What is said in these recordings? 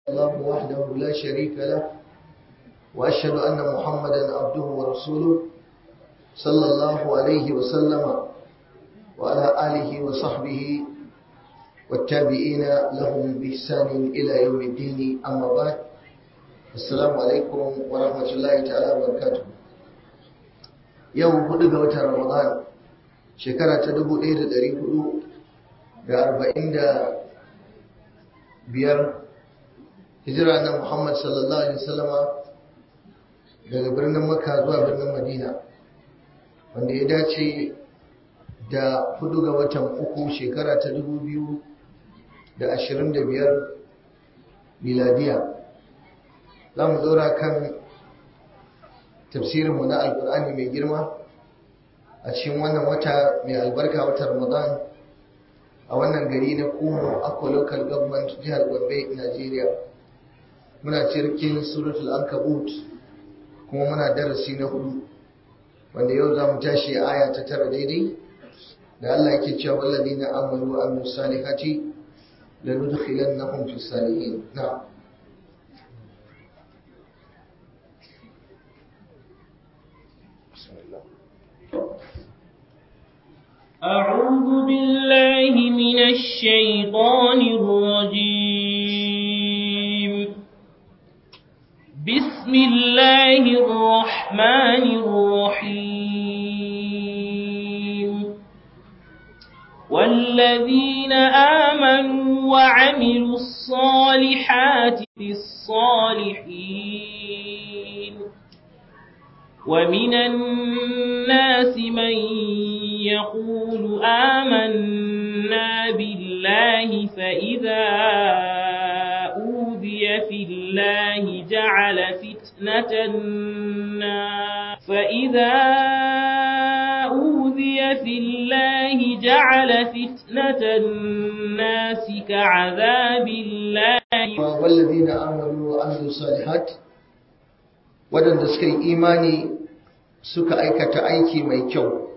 الله وحده لا شريك له وأشهد أن محمدا عبده ورسوله صلى الله عليه وسلم وعلى آله وصحبه والتابعين لهم بإحسان إلى يوم الدين أما بعد السلام عليكم ورحمة الله تعالى وبركاته يوم هدى وتر رمضان شكرا تدبو إيد دري هدو بأربعين biyar hijira na Muhammad sallallahu Alaihi wasallama daga birnin Makka zuwa birnin Madina wanda ya dace da hudu ga watan uku shekara ta dubu biyu da ashirin da biyar miladiya za mu zaura kan tafsirinmu na alkur'ani mai girma a cikin wannan wata mai albarka wata ramadan a wannan gari na kumo akwa local government jihar gombe nigeria muna cirkin suratul ankabut kuma muna darasi na hudu wanda yau za mu tashi aya ta tara daidai da Allah yake cewa wallazi na amalu wa amilu salihati la nudkhilannahum fi salihin na أعوذ بالله من الشيطان الرجيم بسم الله الرحمن الرحيم والذين آمنوا وعملوا الصالحات الصالحين ومن الناس من يقول آمنا بالله فإذا أوذي في الله جعل فتنة الناس فإذا أوذي في الله جعل فتنة الناس كعذاب الله والذين آمنوا وعملوا الصالحات waɗanda suka yi imani suka aikata aiki mai kyau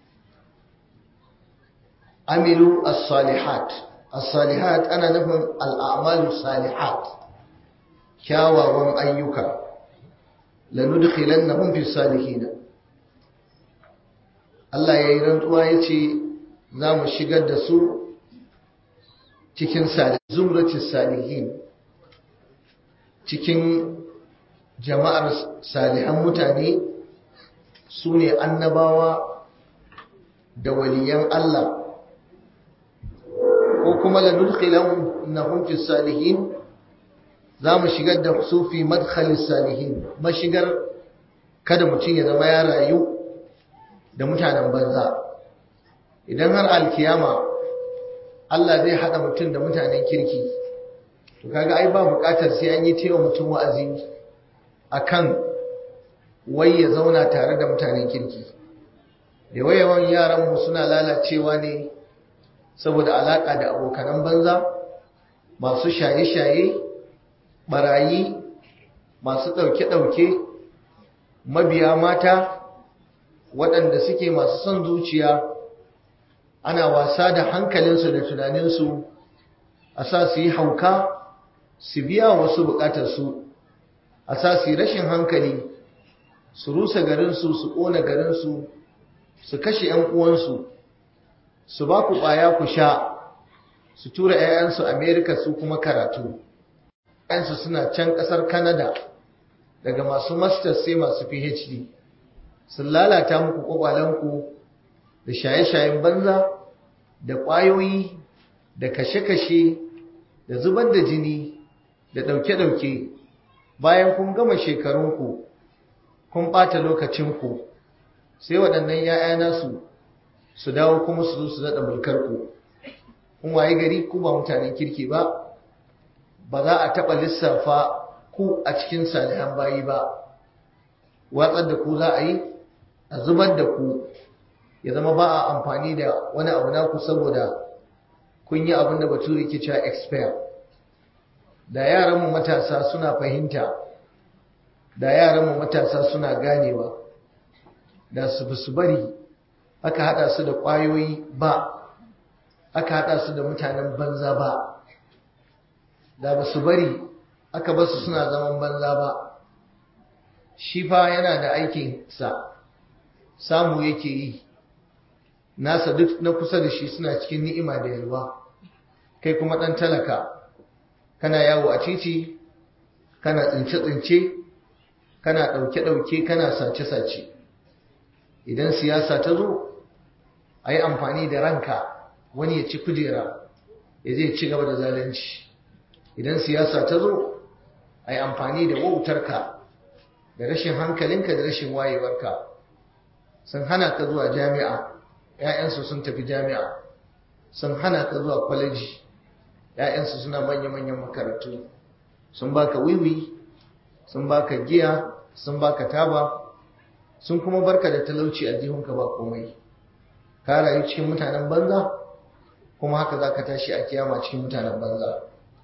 amilu as-salihat as-salihat ana nufin al'amalu salihat kyawawan ayyuka lanudkhilannahum fi salihin Allah yayi rantsuwa yace za mu shigar da su cikin zumratis salihin cikin jama'ar salihan mutane su ne annabawa da waliyan Allah ko kuma lanudkhilan nahum fi salihin za mu shigar da su fi madkhalis salihin mashigar kada mutum ya zama ya rayu da mutanen banza idan har alkiyama Allah zai hada mutum da mutanen kirki to kaga ai ba bukatar sai an yi tewa mutum wa'azi akan wai ya zauna tare da mutanen kirki da wayawan yaranmu suna lalacewa ne saboda alaka da abokanan banza masu shaye-shaye barayi masu ɗauke-ɗauke mabiya mata waɗanda suke masu son zuciya ana wasa da hankalinsu da tunaninsu a sa su yi hauka su biya wasu bukatarsu a sa su rashin hankali su rusa garinsu su ƙona garinsu su kashe 'yan uwansu su ba ku ɓaya ku sha su tura 'ya'yansu amerika su kuma karatu 'yansu suna can ƙasar Kanada daga masu masters sai masu phd sun lalata muku ƙwaƙwalenku da shaye-shayen banza da ƙwayoyi da kashe-kashe da zubar da jini da ɗauke-ɗauke bayan kun gama shekarunku kun ɓata lokacinku sai waɗannan ‘ya'ya nasu su dawo kuma su zo su daɗa mulkarku kun waye gari ku ba mutanen kirki ba ba za a taɓa lissafa ku a cikin salihan bayi ba watsar da ku za a yi a zubar da ku ya zama ba a amfani da wani abu naku saboda kun yi abin da bature ke cewa expire da yaranmu matasa suna fahimta da yaranmu matasa suna ganewa da su su bari aka hada su da kwayoyi ba aka hada su da mutanen banza ba da ba su bari aka basu suna zaman banza ba shi fa yana da aikinsa samu yake yi nasa duk na kusa da shi suna cikin ni'ima da yalwa kai kuma ɗan talaka kana yawo a titi kana tsince-tsince kana ɗauke-ɗauke kana sace-sace idan siyasa ta zo a yi amfani da ranka wani ya ci kujera ya zai ci gaba da zalunci idan siyasa ta zo a yi amfani da wautarka da rashin hankalinka da rashin wayewarka sun hana ka zuwa jami'a ‘ya'yansu sun tafi jami'a sun hana ka zuwa kwaleji ‘ya'yansu suna manya-manyan makarantu sun baka wiwi sun baka giya sun baka taba sun kuma barka da talauci a jihunka ba komai ka rayu cikin mutanen banza kuma haka za ka tashi a kiyama cikin mutanen banza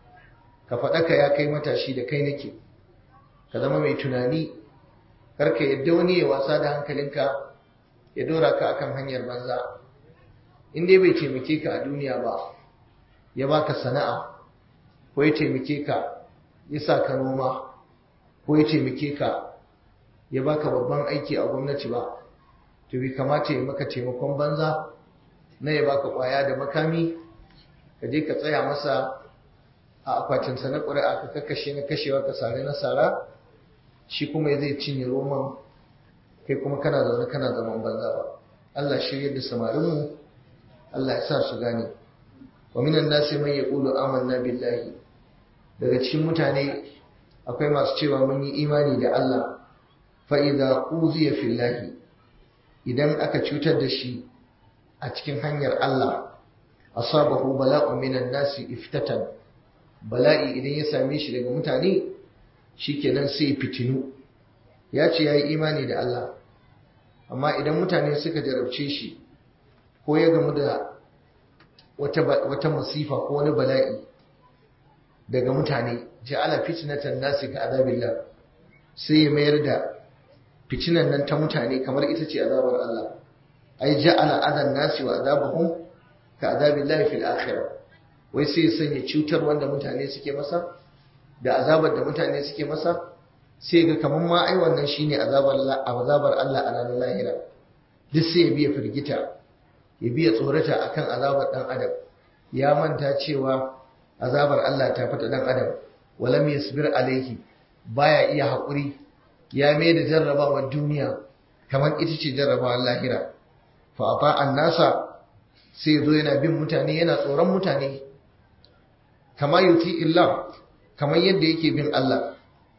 ka faɗaka ya kai matashi da kai nake ka zama mai tunani karka yadda wani ya wasa da hankalinka ya dora ka akan hanyar banza in dai bai taimake ka a duniya ba ya baka sana'a ko ya taimake ka ya sa ka noma ko ya taimake ka ya baka babban aiki a gwamnati ba to bai kamata ya maka taimakon banza na ya baka kwaya da makami ka je ka tsaya masa a akwatinsa na ƙuri'a ka kakkashe na kashewa ka sare na sara shi kuma zai cinye roman kai kuma kana zaune kana zaman banza ba Allah shirya da samarinmu Allah ya sa su gane wa minan nasi man yaqulu amanna billahi daga cikin mutane akwai masu cewa mun yi imani da Allah fa idza uziya fillahi idan aka cutar da shi a cikin hanyar Allah asabahu bala'un minan nasi iftatan bala'i idan ya same shi daga mutane shikenan sai fitinu ya ce yayi imani da Allah amma idan mutane suka jarabce shi ko ya gamu da wata wata masifa ko wani bala'i daga mutane ja'ala fitnatan nasi ka azabillah sai ya mayar da fitinan nan ta mutane kamar ita ce azabar Allah ai ja'ala adan nasi wa azabahum ka azabillahi fil akhirah wai sai ya sanya cutar wanda mutane suke masa da azabar da mutane suke masa sai ga kamar ma ai wannan shine azabar azabar Allah a ranar lahira duk sai ya biya firgita ya biya tsorata akan azabar dan adam ya manta cewa azabar Allah ta fita dan adam walam yasbir alaihi baya iya hakuri ya mai da jarrabawar duniya kamar ita ce jarrabawar lahira fa ata annasa sai zo yana bin mutane yana tsoron mutane kama yuti illa kamar yadda yake bin Allah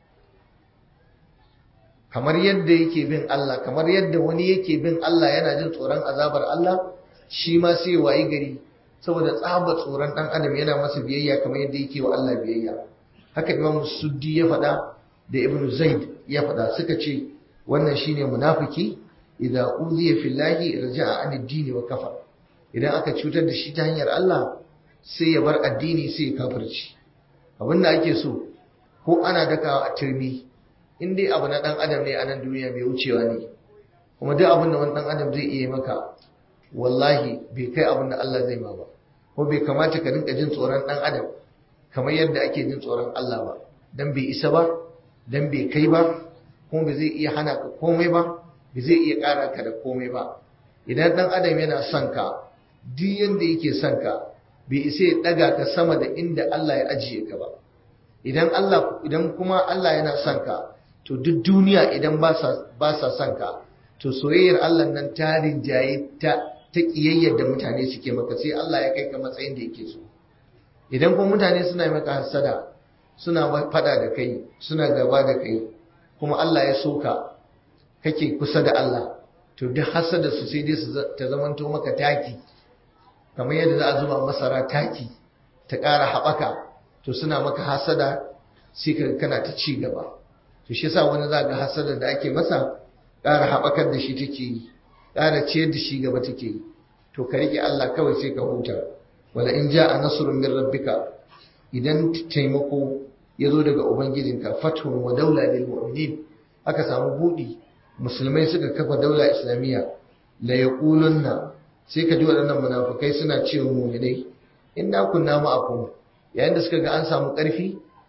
kamar yadda yake bin Allah kamar yadda wani yake bin Allah yana jin tsoron azabar Allah shi ma sai wayi gari saboda tsaba tsoron dan adam yana masa biyayya kamar yadda yake wa Allah biyayya haka Imam Suddi ya faɗa da Ibn Zaid ya faɗa suka ce wannan shine munafiki idza uziya fillahi raja'a an ad-din wa kafar idan aka cutar da shi ta hanyar Allah sai ya bar addini sai ya kafirci abinda ake so ko ana dakawa a turmi in dai abu na dan adam ne a nan duniya mai wucewa ne kuma duk abin da wani dan adam zai iya maka wallahi bai kai abin da Allah zai ma ba ko bai kamata ka rinka jin tsoron dan adam kamar yadda ake jin tsoron Allah ba dan bai isa ba dan bai kai ba kuma bai zai iya hana ka komai ba bai zai iya ƙara ka da komai ba idan dan adam yana son ka duk yanda yake son ka bai isa ya daga ka sama da inda Allah ya ajiye ka ba idan Allah idan kuma Allah yana son ka to duk duniya idan ba sa son ka to soyayyar Allah nan ta rinjaye ta ta kiyayyar da mutane suke maka sai Allah ya kai ka matsayin da yake so idan kuma mutane suna maka hasada suna fada da kai suna gaba da kai kuma Allah ya so ka kake kusa da Allah to duk hasada su sai dai su ta zamanto maka taki kamar yadda za a zuba masara taki ta ƙara haɓaka to suna maka hasada sai ka kana ta ci gaba to shi yasa wani za ga hasada da ake masa ƙara haɓakar da shi take yi ƙara ciyar da shi gaba take yi to ka riƙe Allah kawai sai ka huta wala in ja'a nasrun min rabbika idan taimako ya zo daga ubangijinka fathun wa daula lil mu'minin aka samu budi musulmai suka kafa daula islamiyya la yaqulunna sai ka ji waɗannan munafukai suna cewa mu'minai inna kunna ma'akum yayin da suka ga an samu ƙarfi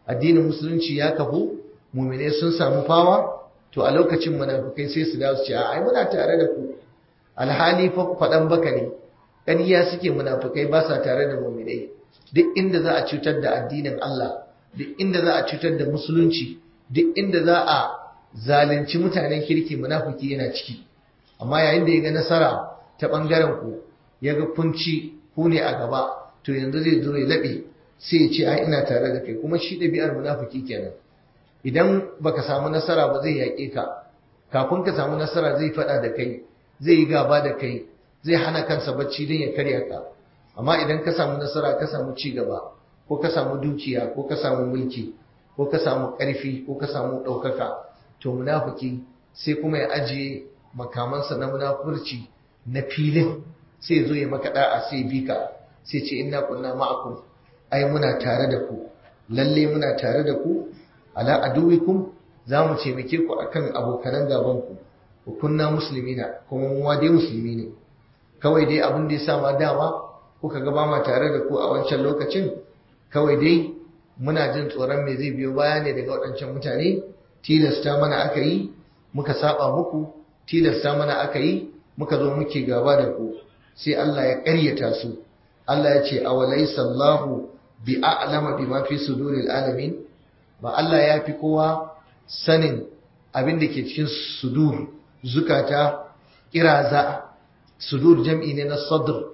addinin musulunci ya kafu mu'minai sun samu fawa to a lokacin munafikai sai su dawo su ce ai muna tare da ku alhali fa faɗan baka ne ƙarya suke munafikai ba sa tare da mu'minai duk inda za a cutar da addinin Allah duk inda za a cutar da musulunci duk inda za a zalunci mutanen kirki munafiki yana ciki amma yayin da ya ga nasara ta bangaren ku ya ga kunci ku ne a gaba to yanzu zai zo ya laɓe sai ya ce ai ina tare da kai kuma shi ɗabi'ar munafiki kenan idan baka samu nasara ba zai yaƙe ka kafin ka samu nasara zai faɗa da kai zai yi gaba da kai zai hana kansa bacci don ya karya ka amma idan ka samu nasara ka samu ci gaba ko ka samu dukiya ko ka samu mulki ko ka samu ƙarfi ko ka samu ɗaukaka to munafiki sai kuma ya ajiye makamansa na munafurci na filin sai zo ya maka da'a sai bi ka sai ce inna kunna ma'akum ai muna tare da ku lalle muna tare da ku ala aduwikum za mu taimake ku akan abokanan gaban ku ku kunna muslimina kuma mu dai musulmi ne kawai dai abin da ya sa ma dama kuka ga ba ma tare da ku a wancan lokacin kawai dai muna jin tsoron me zai biyo baya ne daga waɗancan mutane tilasta mana aka yi muka saba muku tilasta mana aka yi muka zo muke gaba da ku sai Allah ya ƙaryata su Allah ya ce awalaysa Allahu bi a'lama bima fi suduril alamin ba Allah ya fi kowa sanin abin da ke cikin sudur zukata kiraza sudur jam'i ne na sadr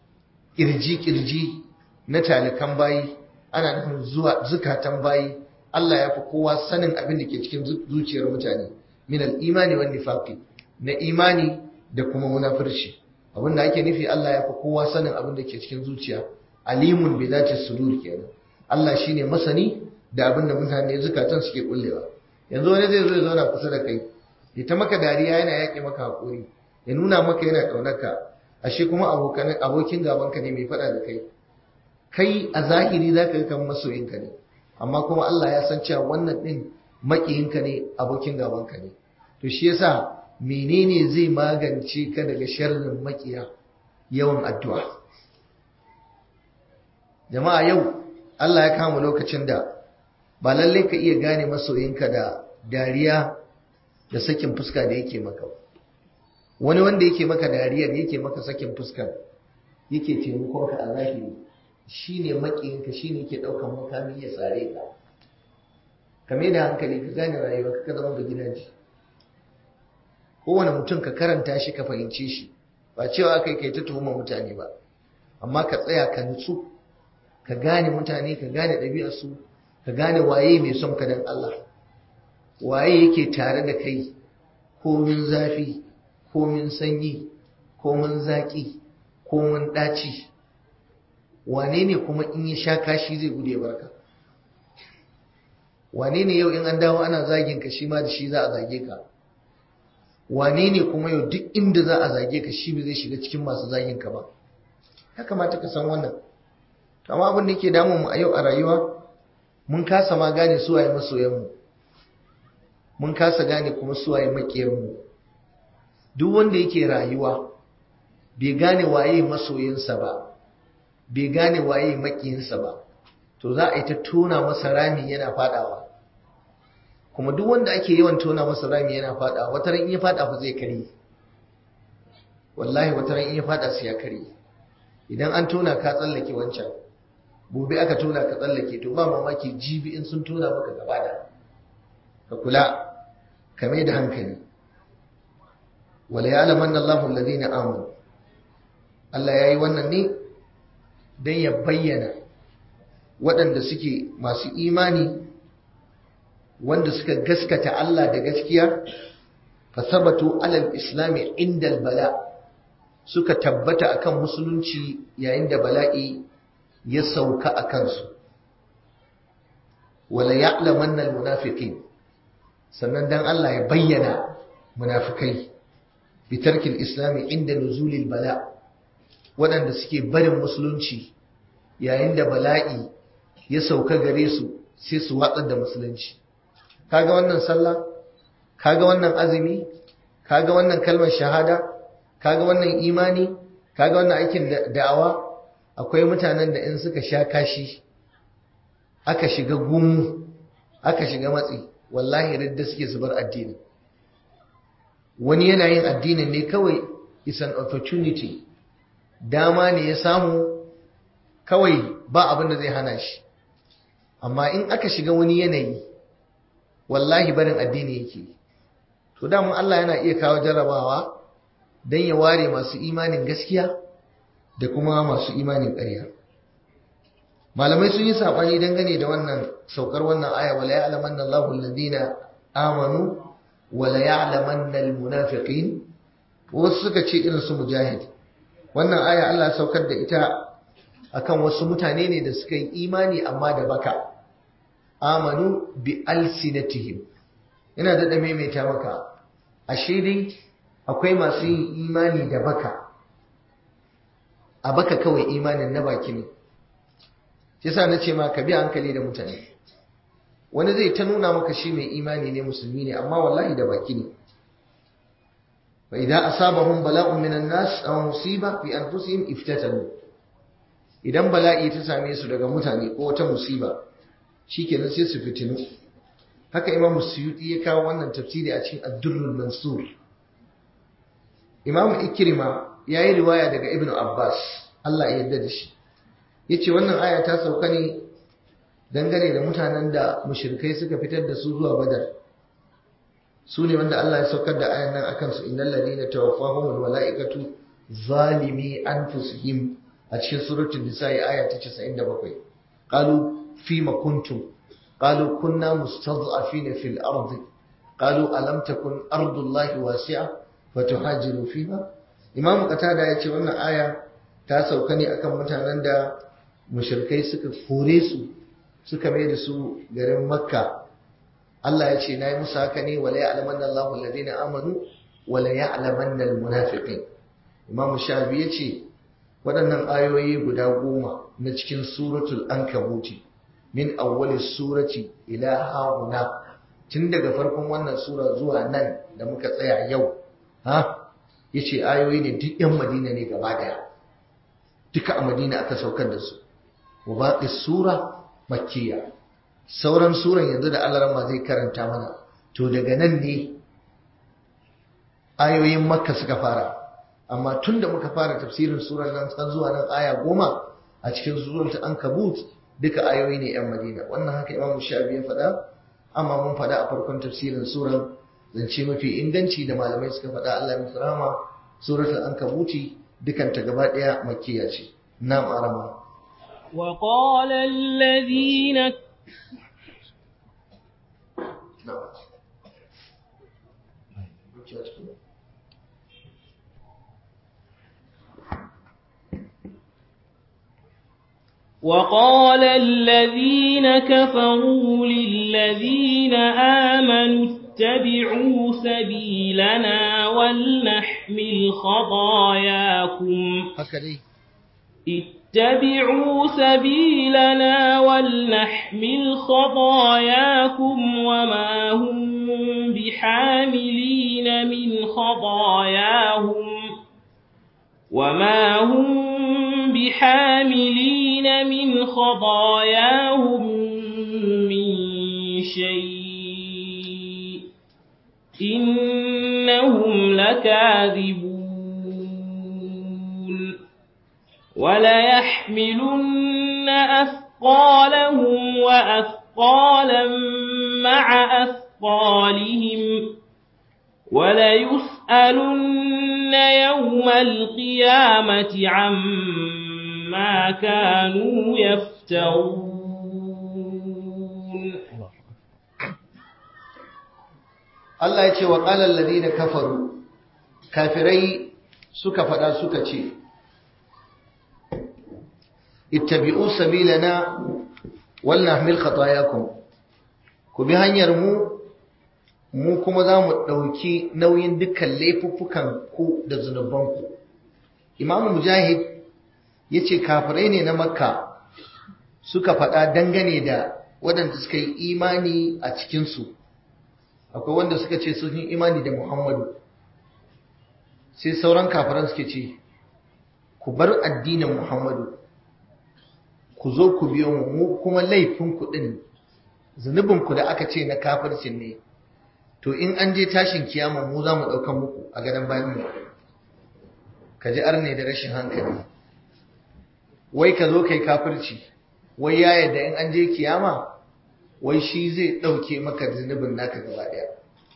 kirji kirji na talikan bayi ana nufin zuwa zukatan bayi Allah ya fi kowa sanin abin da ke cikin zuciyar mutane min al-imani wan nifaqi na imani da kuma munafirci abin da ake nufi Allah ya fi kowa sanin abin da ke cikin zuciya alimun bi zati sudur kenan Allah shine masani da abin da mutane zukatan suke kullewa yanzu wani zai zo ya zauna kusa da kai ya ta maka dariya yana yaƙi maka hakuri ya nuna maka yana ƙaunarka ashe kuma abokan abokin gabanka ne mai faɗa da kai kai a zahiri za ka kan masoyinka ne amma kuma Allah ya san cewa wannan ɗin maƙiyinka ne abokin gabanka ne to shi yasa menene zai magance ka daga sharrin maƙiya yawan addu'a jama'a yau Allah ya kama lokacin da ba lalle ka iya gane masoyinka da dariya da sakin fuska da yake maka wani wanda yake maka dariyar yake maka sakin fuskar yake taimakonka a zahiri shi ne maƙiyinka shi ne ke ɗaukan makami ya tsare ka kame da hankali ka gane rayuwa ka zama da gidaje kowane mutum ka karanta shi ka fahimce shi ba cewa kai kai ta tuhuma mutane ba amma ka tsaya ka nutsu ka gane mutane ka gane ɗabi'arsu ka gane waye mai son ka dan Allah waye yake tare da kai komin zafi komin sanyi komin zaƙi komin ɗaci wane ne kuma in ya sha kashi zai gude barka wane ne yau in an dawo ana zagin ka shi ma da shi za a zage ka wane ne kuma yau duk inda za a zage ka shi ba zai shiga cikin masu zagin ka ba ya kamata ka san wannan amma abin da yake damun mu a yau a rayuwa mun kasa ma gane su waye masoyan mu mun kasa gane kuma su waye makiyan mu duk wanda yake rayuwa bai gane waye masoyinsa ba bai gane waye makiyinsa ba to za a yi ta tona masa rami yana fadawa kuma duk wanda ake yawan tona masa rami yana fadawa wata ran in ya fada fa zai kare wallahi wata ran in ya fada sai ya kare idan an tona ka tsallake wancan gobe aka tona ka tsallake to ba mamaki jibi in sun tona maka gaba da ka kula ka mai da hankali wala ya'lamanna Allahu alladhina amanu Allah yayi wannan ne don ya bayyana waɗanda suke masu imani wanda suka gaskata Allah da gaskiya fasabatu alal islami inda bala suka tabbata akan musulunci yayin da bala'i ya sauka a kansu wala ya'lamanna almunafiqin sannan dan Allah ya bayyana munafikai bitarkil islami inda nuzulil bala' waɗanda suke barin musulunci yayin da bala'i ya sauka gare su sai su watsar da musulunci kaga wannan sallah kaga wannan azumi kaga wannan kalmar shahada kaga wannan imani kaga wannan aikin da'awa akwai mutanen da in suka sha kashi aka shiga gumu aka shiga matsi wallahi ridda suke su bar addini wani yana yin addinin ne kawai is an opportunity dama ne ya samu kawai ba abin da zai hana shi amma in aka shiga wani yanayi wallahi barin addini yake to damun Allah yana iya kawo jarrabawa don ya ware masu imanin gaskiya da kuma masu imanin ƙarya malamai sun yi saɓani dangane da wannan saukar wannan aya wala ya'lamanna Allahu alladhina amanu wala ya'lamanna almunafiqin wasu suka ce irin su mujahid wannan aya Allah ya saukar da ita akan wasu mutane ne da suka yi imani amma da baka amanu bi alsinatihim ina da maimaita maka ashe dai akwai masu yin imani da baka a baka kawai imanin na baki ne shi yasa nace ma ka bi hankali da mutane wani zai ta nuna maka shi mai imani ne musulmi ne amma wallahi da baki ne fa idan asabahum bala'un minan nas aw musiba fi anfusihim iftatalu idan bala'i ta same su daga mutane ko wata musiba shikenan sai su fitinu haka imam suyuti ya kawo wannan tafsiri a cikin ad-durrul mansur imam ikrima yayi riwaya daga ibnu abbas Allah ya yarda da shi yace wannan aya ta sauka ne dangane da mutanen da mushrikai suka fitar da su zuwa badar su ne wanda Allah ya saukar da ayan nan akan su innal ladina tawaffahumul malaikatu zalimi anfusihim a cikin suratul nisa aya ta 97 qalu fima kuntum qalu kunna mustad'afina fil ardi qalu alam takun ardullahi wasi'a fatuhajiru fiha imam qatada yace wannan aya ta sauka ne akan mutanen da mushrikai suka kore su suka mai da su garin makka Allah ya ce na yi musu haka ne wala ya'lamanna Allahu alladhina amanu wala ya'lamanna almunafiqin imam shafi yace waɗannan ayoyi guda goma na cikin suratul ankabuti min awwali surati ila hauna tun daga farkon wannan sura zuwa nan da muka tsaya yau ha yace ayoyi ne duk yan madina ne gaba daya duka a madina aka saukar da su wa baqi sura makkiya sauran suran yanzu da Allah zai karanta mana to daga nan ne ayoyin makka suka fara amma tun da muka fara tafsirin surar nan har zuwa nan aya goma a cikin suratul ankabut duka ayoyi ne yan madina wannan haka imamu shafi ya faɗa amma mun faɗa a farkon tafsirin surar zance mafi inganci da malamai suka faɗa Allah ya musu rahama suratul ankabuti dukanta gaba ɗaya makkiya ce na'am arama وقال الذين وقال الذين كفروا للذين آمنوا اتبعوا سبيلنا ولنحمل خطاياكم اتبعوا سبيلنا ولنحمل خطاياكم وما هم بحاملين من خطاياهم وما هم بحاملين من خطاياهم من شيء إنهم لكاذبون وليحملن أثقالهم وأثقالا مع أثقالهم وليسألن يوم القيامة عما كانوا يفترون Allah ya ce wa ƙalar ladina kafaru kafirai suka faɗa suka ce ittabi'u sabilana wal nahmil khatayakum ku bi hanyar mu mu kuma za mu ɗauki nauyin dukkan laifuffukan ku da zunubanku imamu mujahid ya ce kafirai ne na makka suka faɗa dangane da waɗanda suka yi imani a cikinsu akwai wanda suka ce sun yi imani da muhammadu sai sauran kafiran suke ce ku bar addinin muhammadu ku zo ku biyo mu mu kuma laifin ku din zunubin ku da aka ce na kafircin ne to in an je tashin kiyama mu za mu ɗaukan muku a gadon bayan mu ka ji arne da rashin hankali wai ka zo kai kafirci wai ya yadda in an je kiyama wai shi zai ɗauke maka zunubin naka gaba ɗaya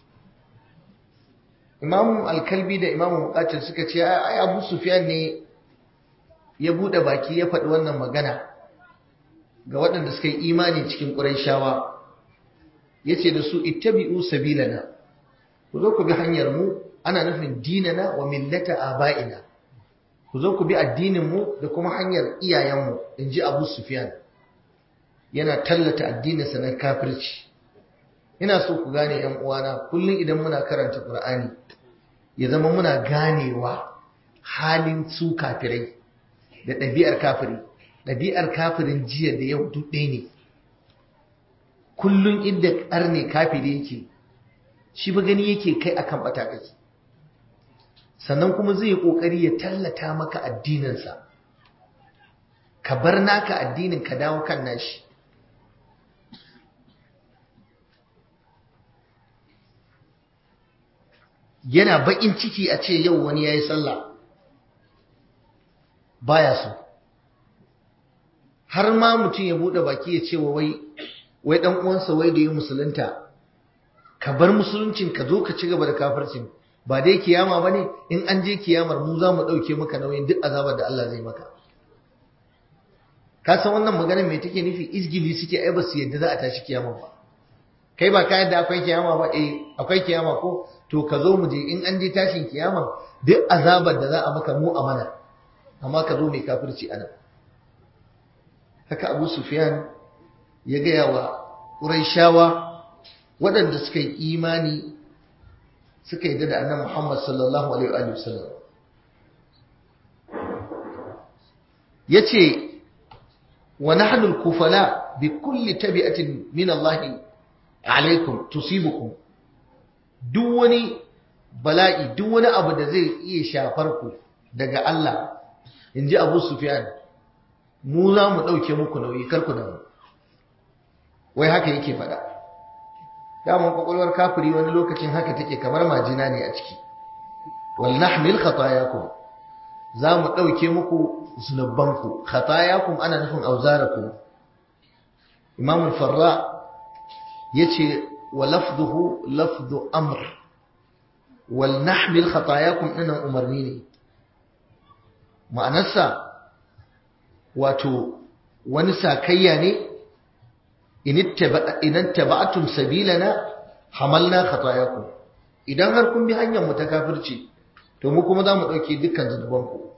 imamu alkalbi da imamu mukatir suka ce ai abu sufyan ne ya buɗe baki ya faɗi wannan magana ga waɗanda suka yi imani cikin ƙurayshawa ya ce da su ittabi'u sabilana ku zo ku bi hanyar mu ana nufin dinana wa millata aba'ina ku zo ku bi addinin mu da kuma hanyar iyayenmu in ji abu sufyan yana tallata addininsa na kafirci ina so ku gane yan uwana kullum idan muna karanta qur'ani ya zama muna ganewa halin su kafirai da ɗabi'ar kafiri ɗabi'ar kafirin jiya da yau duk ɗaya ne kullum inda ƙarne kafiri yake shi ba gani yake kai akan ɓata kake sannan kuma zai yi ƙoƙari ya tallata maka addininsa ka bar naka addinin ka dawo kan nashi yana baƙin ciki a ce yau wani ya yi sallah baya so har ma mutum ya buɗe baki ya ce wa wai wai ɗan uwansa wai da ya musulunta ka bar musuluncin ka zo ka ci gaba da kafircin ba dai kiyama ba ne in an je kiyamar mu za mu ɗauke maka nauyin duk azabar da Allah zai maka ka san wannan maganar me take nufi izgili suke ai ba su yadda za a tashi kiyama ba kai ba ka yadda akwai kiyama ba eh akwai kiyama ko to ka zo mu je in an je tashin kiyama duk azabar da za a maka mu amana amma ka zo mai kafirci ana haka Abu Sufyan ya gaya wa Qurayshawa waɗanda suka yi imani suka yi da annabi Muhammad sallallahu alaihi wa sallam yace wa nahnu al-kufala bi kulli tabi'atin min Allah alaikum tusibukum duk wani bala'i duk wani abu da zai iya shafar ku daga Allah inji Abu Sufyan mu za mu dauke muku nauyi kar ku damu wai haka yake faɗa daman kwakwalwar kafiri wani lokacin haka take kamar majina ne a ciki wal nahmil khatayakum za mu ɗauke muku zunubanku khatayakum ana nufin auzarakum imam al-farra yace wa lafduhu lafdu amr wal nahmil khatayakum dinan umarni ne ma'anarsa wato wani sakayya ne in taba'atum sabilana hamalna khatayakum idan har kun bi hanyar mu ta kafirci to mu kuma zamu dauke dukkan zunubanku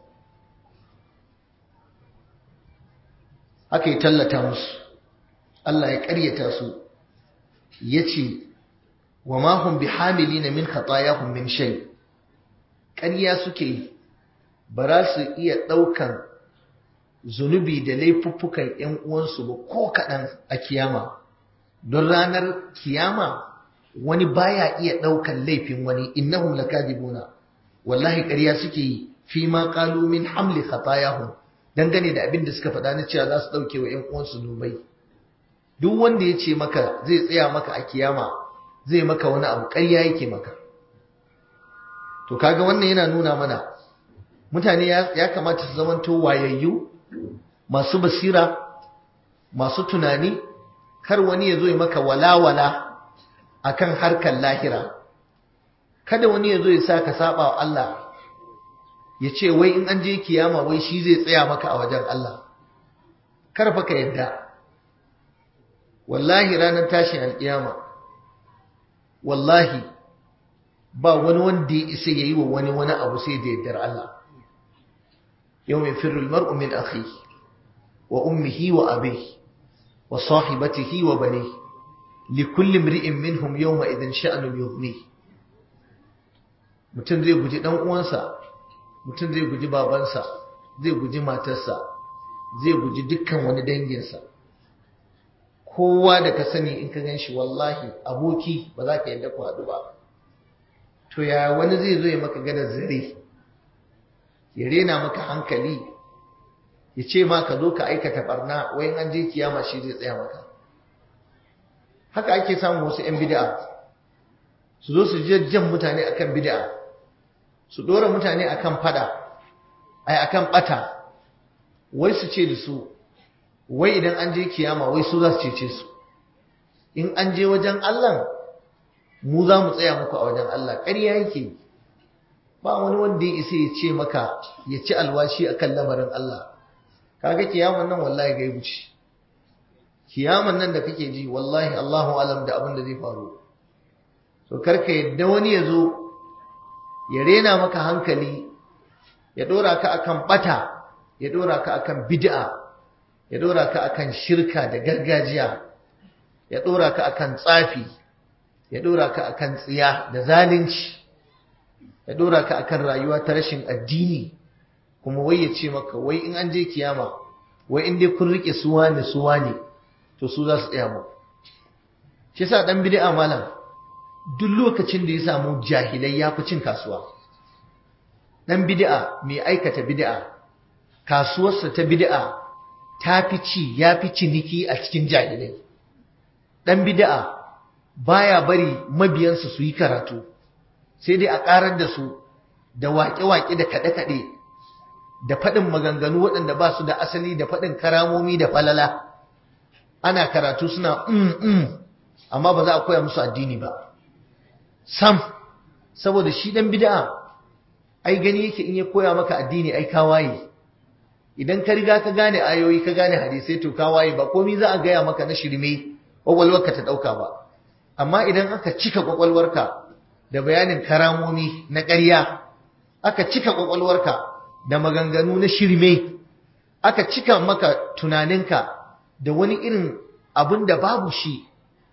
aka yi tallata musu Allah ya ƙaryata su yace wa ma hum bihamilina min khatayahum min shay ƙarya suke yi ba za su iya ɗaukan zunubi da laifuffukan ‘yan uwansu ba ko kaɗan a kiyama, don ranar kiyama wani baya iya ɗaukan laifin wani innahum lakadibuna wallahi ƙarya suke yi fi ma qalu min hamli khatayahum dangane da abin da suka faɗa na cewa za su ɗauke wa ‘yan uwansu zunubai duk wanda ya ce maka zai tsaya maka a kiyama zai maka wani abu ƙarya yake maka to kaga wannan yana nuna mana mutane ya kamata su zamanto wayayyu masu basira masu tunani kar wani ya zo ya maka walawala akan harkar lahira kada wani ya zo ya sa ka saba wa Allah ya ce wai in an je kiyama wai shi zai tsaya maka a wajen Allah kar fa ka yadda wallahi ranar tashin alkiyama wallahi ba wani wanda ya isa yayi wa wani wani abu sai da yaddar Allah يوم يفر المرء من أخيه وأمه وأبيه وصاحبته وبنيه لكل امرئ منهم يومئذ شأن يغنيه mutum zai guji ɗan uwansa mutum zai guji babansa zai guji matarsa zai guji dukkan wani danginsa kowa da ka sani in ka gan shi wallahi aboki ba za ka yadda ku haɗu ba to ya wani zai zo ya maka gadar zare ya rena maka hankali ya ce ma ka zo ka aikata barna wai an je kiyama shi zai tsaya maka haka ake samun wasu 'yan bid'a su zo su jan mutane akan bid'a su dora mutane akan fada ai akan bata wai su ce da su wai idan an je kiyama wai su za su cece su in an je wajen Allah mu za mu tsaya muku a wajen Allah ƙarya yake ba wani wanda ya isa ya ce maka ya ci alwashi akan lamarin Allah kaga kiyaman nan wallahi gaibu ce kiyaman nan da kake ji wallahi Allahu alam da abin da zai faru to karka yadda wani ya zo ya rena maka hankali ya dora ka akan bata ya dora ka akan bid'a ya dora ka akan shirka da gargajiya ya dora ka akan tsafi ya dora ka akan tsiya da zalunci ya dora ka akan rayuwa ta rashin addini kuma wai ya ce maka wai in an je kiyama wai in dai kun rike suwa ne suwa ne to su za su tsaya mu shi yasa dan bid'a malam duk lokacin da ya samu jahilai ya fi cin kasuwa dan bid'a mai aikata bid'a kasuwarsa ta bid'a ta fi ci ya fi ciniki a cikin jahilai dan bid'a baya bari mabiyansa su yi karatu sai dai a karar da su da waƙe-waƙe da kaɗe-kaɗe da faɗin maganganu waɗanda ba su da asali da faɗin karamomi da falala ana karatu suna mm mm amma ba za a koya musu addini ba sam saboda shi dan bid'a ai gani yake in ya koya maka addini ai ka waye idan ka riga ka gane ayoyi ka gane hadisai to ka waye ba komai za a gaya maka na shirme kwakwalwarka ta dauka ba amma idan aka cika kwakwalwarka da bayanin karamomi na ƙarya aka cika kwakwalwarka da maganganu na shirme aka cika maka tunaninka da wani irin abin da babu shi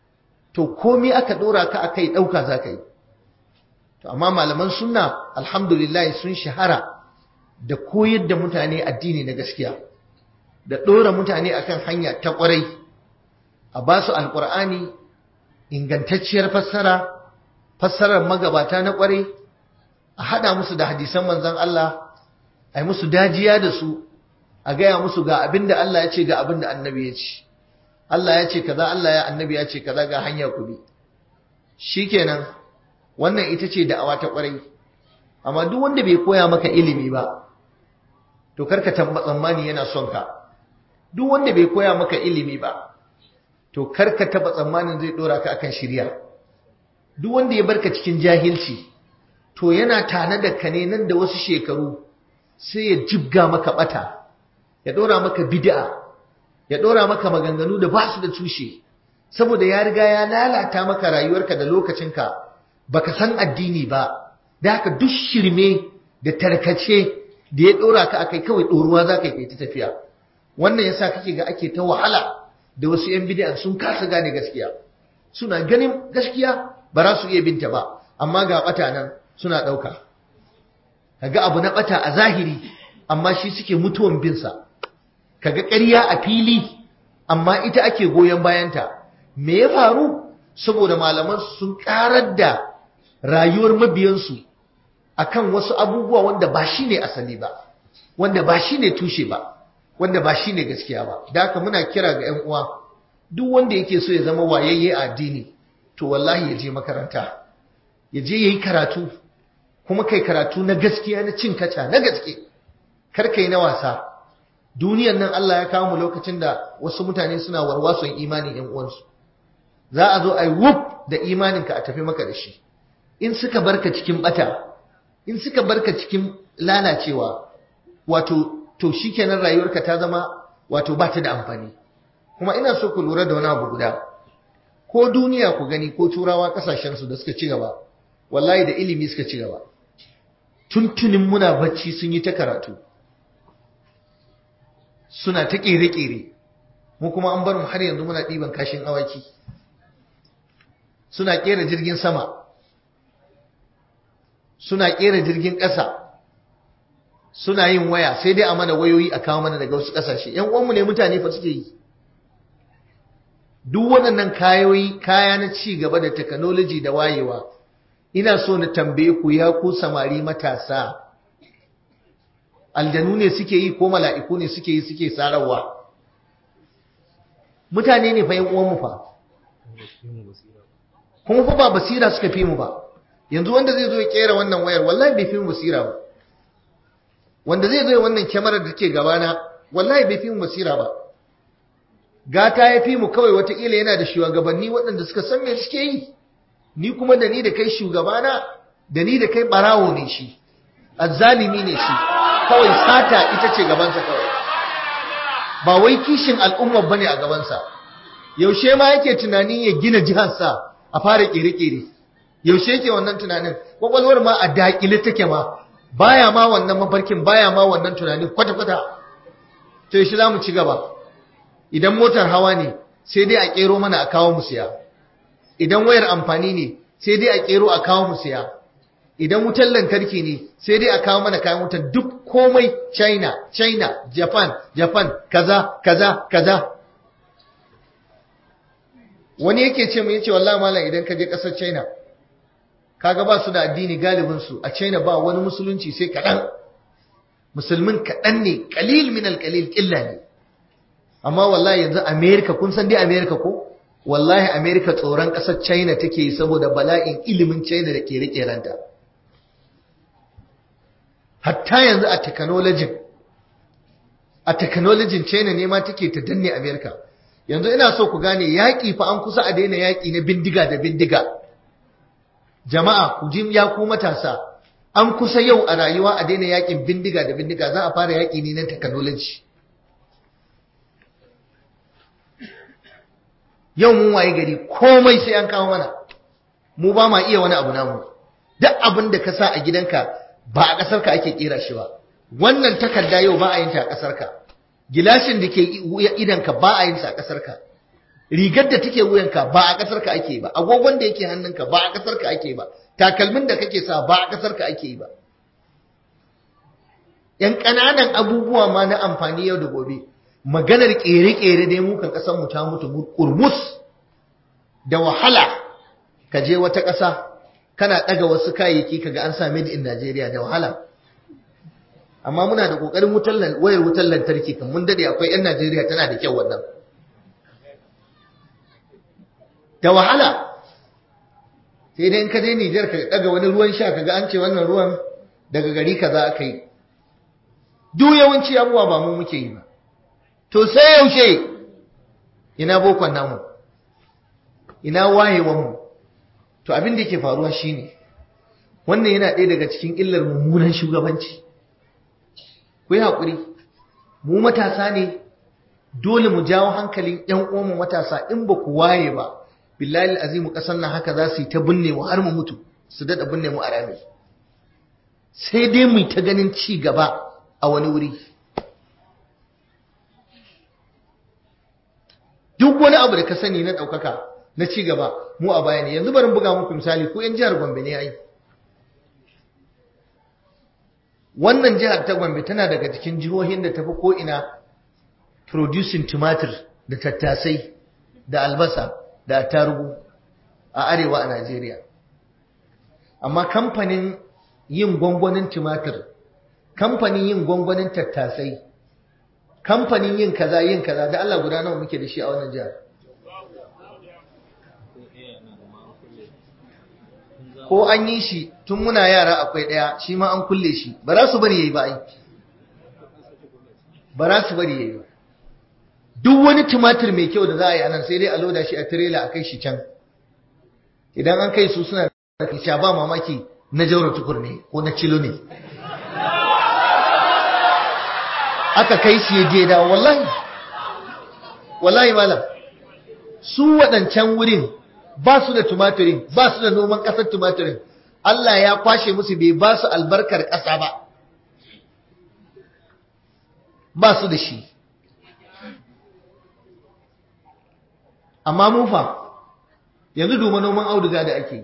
to komai aka dora ka akai dauka za ka yi to amma malaman sunna alhamdulillah sun shahara da koyar da mutane addini na gaskiya da dora mutane akan hanya ta kwarai a ba su alqur'ani ingantacciyar fassara fassarar magabata na kwarai a hada musu da hadisan manzon Allah ai musu dajiya da su a gaya musu ga abinda Allah ya ce ga abinda annabi ya ce Allah ya ce kaza Allah ya annabi ya ce kaza ga hanya ku bi shikenan wannan ita ce da'awa ta kwarai amma duk wanda bai koya maka ilimi ba to karka tsammani yana son ka duk wanda bai koya maka ilimi ba to karka taba tsammanin zai dora ka akan shirya duk wanda ya barka cikin jahilci to yana tana da ka ne nan da wasu shekaru sai ya jibga maka bata ya dora maka bid'a ya dora maka maganganu da ba su da tushe saboda ya riga ya lalata maka rayuwarka da lokacinka baka san addini ba da haka duk shirme da tarkace da ya dora ka akai kawai doruwa za ka yi ta tafiya wannan yasa kake ga ake ta wahala da wasu yan bid'a sun kasa gane gaskiya suna ganin gaskiya ba za su iya binta ba amma ga bata nan suna dauka kaga abu na bata a zahiri amma shi suke mutuwan bin sa kaga ƙarya a fili amma ita ake goyon bayanta me ya faru saboda malaman sun karar da rayuwar mabiyansu akan wasu abubuwa wanda ba shi ne asali ba wanda ba shi ne tushe ba wanda ba shi ne gaskiya ba da haka muna kira ga 'yan uwa duk wanda yake so ya zama wayayye a addini to wallahi ya je makaranta ya je ya yi karatu kuma kai karatu na gaskiya na cin kaca na gaske kar kai na wasa duniyan nan Allah ya kawo mu lokacin da wasu mutane suna warwason imanin 'yan uwansu za a zo a yi wuf da imaninka a tafi maka da shi in suka barka cikin bata in suka barka cikin lalacewa wato to shikenan rayuwarka ta zama wato ba ta da amfani kuma ina so ku lura da wani abu guda ko duniya ku gani ko turawa kasashen su da suka ci gaba wallahi da ilimi suka ci gaba tuntunin muna bacci sun yi ta karatu suna ta kere-kere mu kuma an bar mu har yanzu muna ɗiban kashin awaki suna kera jirgin sama suna kera jirgin ƙasa suna yin waya sai dai a mana wayoyi a kawo mana daga wasu ƙasashe ‘yan uwanmu ne mutane fa suke yi duk waɗannan kayoyi kaya na ci gaba da technology da wayewa ina so na tambaye ku ya ku samari matasa aljanu ne suke yi ko mala'iku ne suke yi suke sararwa mutane ne fa yan uwanmu fa kuma fa ba basira suka fi mu ba yanzu wanda zai zo ya kera wannan wayar wallahi bai fi mu basira ba wanda zai zo ya wannan kyamarar da take gabana wallahi bai fi mu basira ba gata ya fi mu kawai wataƙila yana da shugabanni waɗanda suka san me suke yi ni kuma da ni da kai shugabana da ni da kai barawo ne shi azzalimi ne shi kawai sata ita ce gabansa kawai ba wai kishin al'umma bane a gabansa yaushe ma yake tunanin ya gina jiharsa a fara kere-kere yaushe yake wannan tunanin kwakwalwar ma a dakile take ma baya ma wannan mafarkin baya ma wannan tunanin kwata-kwata to yaushe za mu ci gaba idan motar hawa ne sai dai a kero mana a kawo mu siya idan wayar amfani ne sai dai a kero a kawo mu siya idan wutar lantarki ne sai dai a kawo mana kayan wutar duk komai china china japan japan kaza kaza kaza wani yake ce mu yace wallahi malam idan ka je kasar china kaga ba su da addini galibin su a china ba wani musulunci sai kadan musulmin kadan ne qalil min alqalil illa ne amma wallahi yanzu america kun san dai america ko wallahi america tsoron kasar china take saboda bala'in ilimin china da ke rike ranta hatta yanzu a technology a technology China ne ma take ta danne America yanzu ina so ku gane yaki fa an kusa a daina yaki na bindiga da bindiga jama'a ku ji ya ku matasa an kusa yau a rayuwa a daina yakin bindiga da bindiga za a fara yaki ne na technology yau mun waye gari komai sai an kawo mana mu ba ma iya wani abu namu duk abin da ka sa a gidanka ba a ƙasar ka ake kera shi ba wannan takarda yau ba a yin ta a ƙasar ka gilashin da ke idan ka ba a yin sa a ƙasar ka rigar da take wuyan ka ba a ƙasar ka ake ba agogon da yake hannun ka ba a ƙasar ka ake ba takalmin da kake sa ba a ƙasar ka ake ba yan ƙananan abubuwa ma na amfani yau da gobe maganar ƙere-ƙere dai mu kan ƙasar mu ta mutu kurmus da wahala ka je wata ƙasa kana ɗaga wasu kayayyaki kaga an sa made in Najeriya da wahala amma muna da ƙoƙarin wutar wayar wutar lantarki kan mun dade akwai 'yan Najeriya tana da kyau wannan da wahala sai dai in ka je Nijar ka ɗaga wani ruwan sha kaga an ce wannan ruwan daga gari kaza aka yi duk yawanci abubuwa ba mu muke yi ba to sai yaushe ina bokon namu ina wayewan mu to abin da yake faruwa shine wannan yana ɗaya daga cikin illar mummunan shugabanci ku yi haƙuri mu matasa ne dole mu jawo hankalin ƴan uwanmu matasa in ba ku waye ba billahi azimu ƙasar nan haka za su yi ta binne mu har mu mutu su daɗa binne mu a rami sai dai mu ta ganin ci gaba a wani wuri duk wani abu da ka sani na ɗaukaka na ci gaba mu a baya ne yanzu bari buga muku misali ko yan jihar Gombe ne ai wannan jihar ta Gombe tana daga cikin jihohin da tafi ko ina producing tumatir da tattasai da albasa da tarugu a arewa a Najeriya amma kamfanin yin gwangwanin tumatir kamfanin yin gwangwanin tattasai kamfanin yin kaza yin kaza da Allah guda nawa muke da shi a wannan jihar ko an yi shi tun muna yara akwai ɗaya shi ma an kulle shi ba za su bari yayi ba ai ba za su bari yayi ba duk wani tumatir mai kyau da za a yi anan sai dai a loda shi a tirela a kai shi can idan an kai su suna da sha ba mamaki na jaura tukur ne ko na cilo ne aka kai shi ya je da wallahi wallahi malam su waɗancan wurin ba su da tumatirin ba su da noman ƙasar tumatirin Allah ya kwashe musu bai ba su albarkar ƙasa ba ba su da shi amma mun fa yanzu duba noman auduga da ake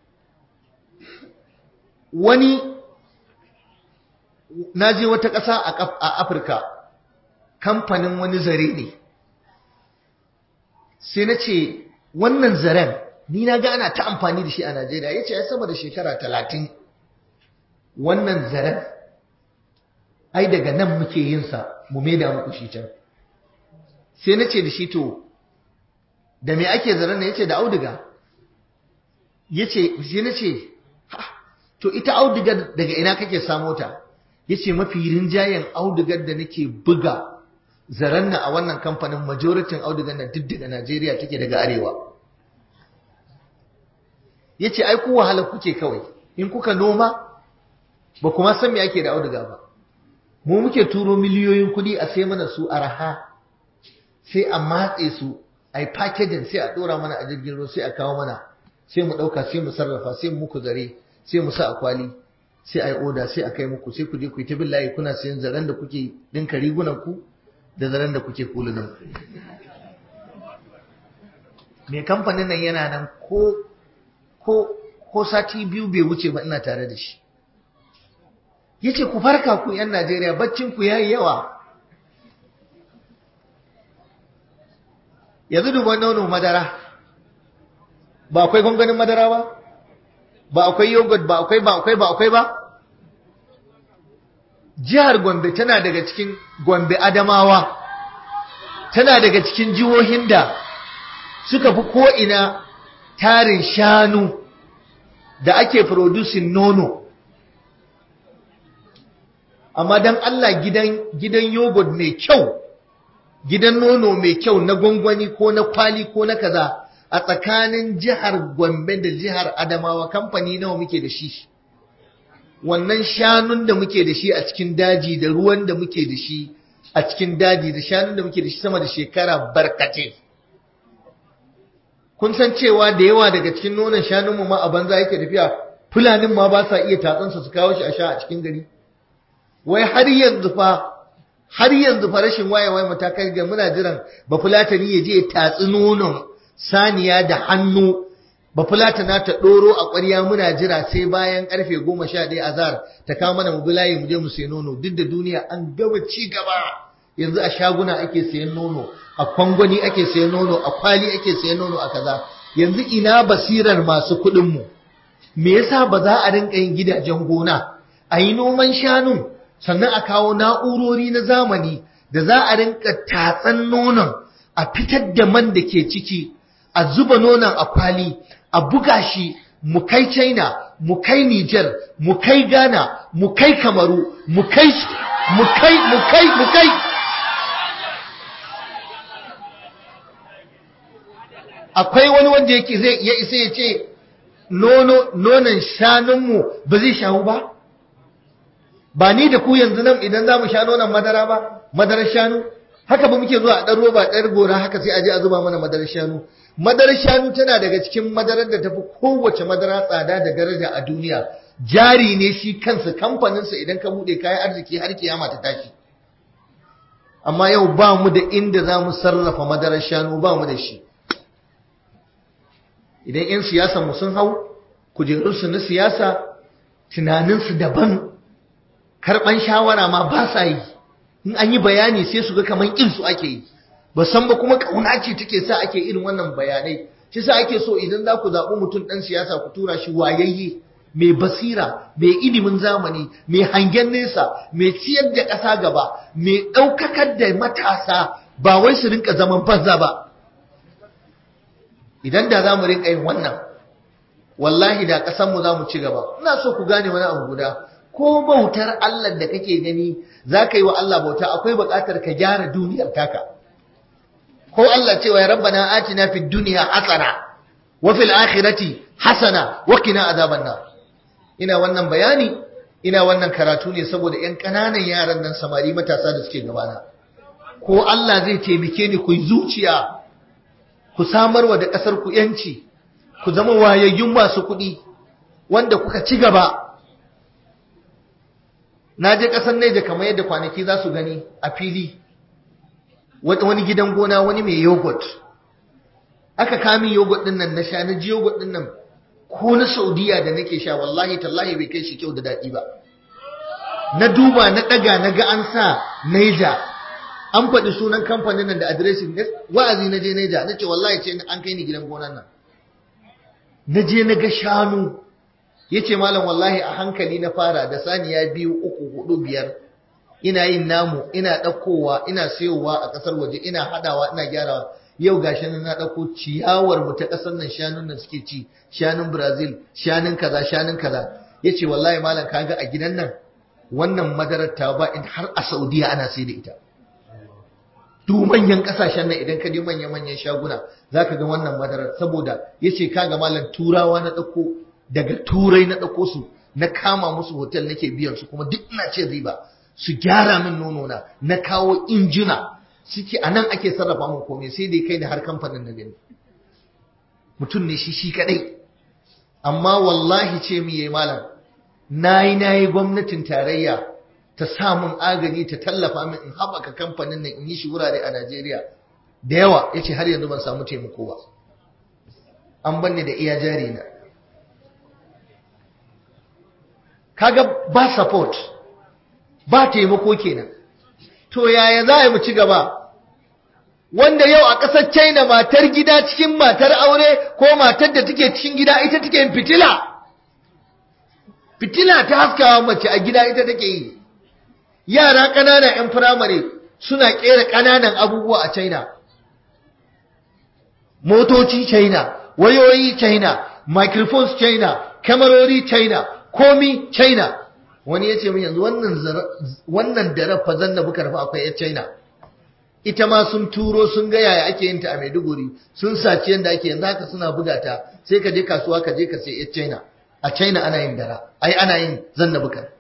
wani na je wata ƙasa a afirka kamfanin wani zare ne sai na ce wannan zaren ni na ga ana ta amfani da shi a Najeriya yace ya sama da shekara talatin wannan zaren ai daga nan muke yin sa mu maida muku shi can sai na ce da shi to da me ake zaren ya ce da auduga ya ce sai na ce to ita audugar daga ina kake samo ta ya ce mafi rinjayen audugar da nake buga zaren na a wannan kamfanin majoritin audugar na duk daga najeriya take daga arewa ya ce ai ku wahala kuke kawai in kuka noma ba kuma san me ake da auduga ba mu muke turo miliyoyin kuɗi a sai mana su araha sai a matse su a yi packaging sai a ɗora mana a jirgin ruwa sai a kawo mana sai mu ɗauka sai mu sarrafa sai mu muku zare sai mu sa a kwali sai a yi oda sai a kai muku sai ku je ku yi ta bin layi kuna sayan zaren da kuke ɗinka rigunan ku da zaren da kuke kulunan ku mai kamfanin nan yana nan ko ko ko sati biyu bai wuce ba ina tare da shi yace ku farka ku yan Najeriya baccin ku yayi yawa yanzu duban nono madara ba akwai gongonin madara ba ba akwai yogurt ba akwai ba akwai ba akwai ba jihar Gombe tana daga cikin Gombe Adamawa tana daga cikin jihohin da suka fi ko ina tarin shanu da ake producing nono amma dan Allah gidan gidan yogurt mai kyau gidan nono mai kyau na gwangwani ko na kwali ko na kaza a tsakanin jihar Gombe da jihar Adamawa kamfani nawa muke da shi wannan shanun da muke da shi a cikin daji da ruwan da muke da shi a cikin daji da shanun da muke da shi sama da shekara barkate kun san cewa da yawa daga cikin nonon shanunmu ma a banza yake tafiya fulanin ma ba sa iya tatsansa su kawo shi a sha a cikin gari wai har yanzu fa har yanzu fa rashin wayewa mu ta kai ga muna jiran ba fulatani ya je ya tatsi nonon saniya da hannu ba fulatana ta doro a ƙwarya muna jira sai bayan karfe goma sha ɗaya azhar ta kawo mana mu bulaye mu je mu sayi nono duk da duniya an gama ci gaba yanzu a shaguna ake sayan nono a kwangwani ake sayan nono a kwali ake sayan nono a kaza yanzu ina basirar masu kuɗin mu me yasa ba za a rinka yin gidajen gona a yi noman shanun sannan a kawo na'urori na zamani da za a rinka tatsan nonon a fitar da man da ke ciki a zuba nonon a kwali a buga shi mu kai China mu kai Niger mu kai Ghana mu kai Kamaru mu kai mu kai mu kai mu kai akwai wani wanda yake zai ya isa ya ce nono nonon shanunmu ba zai shawu ba ba ni da ku yanzu nan idan za mu sha nonon madara ba madarar shanu haka ba muke zuwa a ɗan roba ɗayar gora haka sai a je a zuba mana madarar shanu madarar shanu tana daga cikin madarar da tafi kowace madara tsada da daraja a duniya jari ne shi kansa kamfaninsa idan ka buɗe kayan arziki har kiyama ta tashi amma yau ba mu da inda za mu sarrafa madarar shanu ba mu da shi idan 'yan siyasa mu sun hau kujerunsu na siyasa tunaninsu daban karɓan shawara ma ba sa yi in an yi bayani sai su ga kamar su ake yi ba san ba kuma ƙauna ce take sa ake irin wannan bayanai shi sa ake so idan za ku zaɓi mutum ɗan siyasa ku tura shi wayayye mai basira mai ilimin zamani mai hangen nesa mai ciyar da ƙasa gaba mai ɗaukakar da matasa ba wai su rinka zaman banza ba idan da za mu rinka yin wannan wallahi da ƙasanmu za mu ci gaba ina so ku gane wani abu guda ko bautar Allah da kake gani za ka yi wa Allah bauta akwai buƙatar ka gyara duniyar taka ko Allah cewa ya rabbana atina fid dunya hasana wa fil akhirati hasana wa qina azaban nar ina wannan bayani ina wannan karatu ne saboda ƴan ƙananan yaran nan samari matasa da suke gabana ko Allah zai taimake ni ku zuciya ku samarwa da ƙasar ku yanci ku zama wayayyun masu kuɗi wanda kuka ci gaba na je ƙasar Neja kamar yadda kwanaki za su gani a fili wani gidan gona wani mai yogurt aka kami yogurt din nan na sha na ji yogurt din nan ko na Saudiya da nake sha wallahi tallahi bai kai shi kyau da daɗi ba na duba na ɗaga na ga an sa Neja an faɗi sunan kamfanin nan da adireshin wa'azi na je Neja na ce wallahi ce an kai ni gidan gonan nan na je na ga shanu ya ce malam wallahi a hankali na fara da saniya biyu uku hudu biyar ina yin namu ina ɗaukowa ina sayowa a ƙasar waje ina haɗawa ina gyarawa yau gashi nan na ɗauko ciyawar mu ta ƙasar nan shanun nan suke ci shanun Brazil shanun kaza shanun kaza yace wallahi malam kaga a gidan nan wannan madarar ta ba in har a Saudiya ana sai da ita duk manyan kasashen nan idan ka je manyan manyan shaguna zaka ga wannan madarar saboda yace kaga malam turawa na dauko daga turai na dauko su na kama musu hotel nake biyan su kuma duk ina ce riba su gyara min nono na na kawo injina suke anan ake sarrafa mun komai sai dai kai da har kamfanin na gani mutum ne shi shi kadai amma wallahi ce mi yayi malam nayi nayi gwamnatin tarayya ta samun agaji ta tallafa min in haɓaka kamfanin nan in yi shi wurare a Najeriya da yawa ya ce har yanzu ban samu taimako ba an banne da iya jari na kaga ba support ba taimako kenan to yaya za a mu ci gaba wanda yau a ƙasar China matar gida cikin matar aure ko matar da take cikin gida ita take yin fitila fitila ta haskawa mace a gida ita take yi yara ƙanana 'yan firamare suna ƙera ƙananan abubuwa a China. Motoci China, wayoyi China, microphones China, kamarori China, komi China. Wani ya ce min yanzu wannan da fa zanna bukar fa akwai 'yan China. Ita ma sun turo sun ga yaya ake yin ta a Maiduguri, sun saci yadda ake yanzu haka suna buga ta, sai ka je kasuwa ka je ka sai 'yan China. A China ana yin dara, ai ana yin zanna bukar.